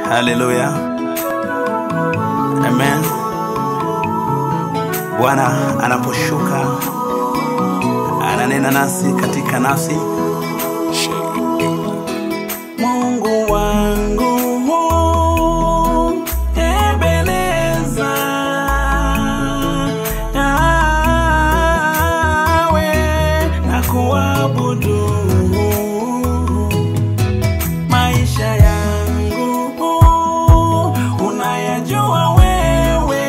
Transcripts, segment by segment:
Haleluya, amen. Bwana anaposhuka ananena nasi katika nafsi. Mungu wangu Ebeneza, nawe nakuabudu maisha yangu unayajua wewe,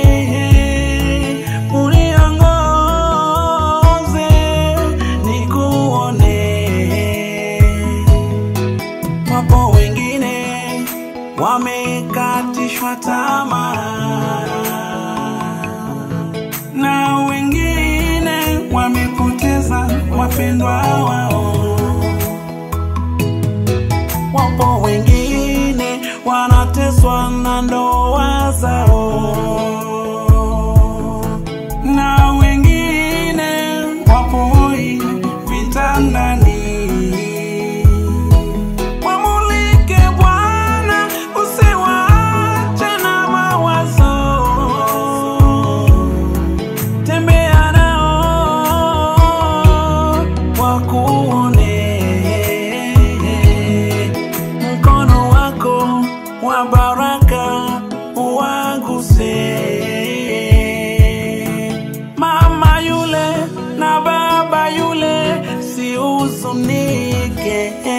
uniongoze nikuone. Wapo wengine wamekatishwa tamaa na wengine wamepoteza wapendwa wao wapo wengine wanateswa na ndoa zao, na wengine wapo hoi vitandani. Wamulike Bwana, usiwache na mawazo, tembea nao wakuone mkono wako wa baraka uwaguse mama yule na baba yule, si huzunike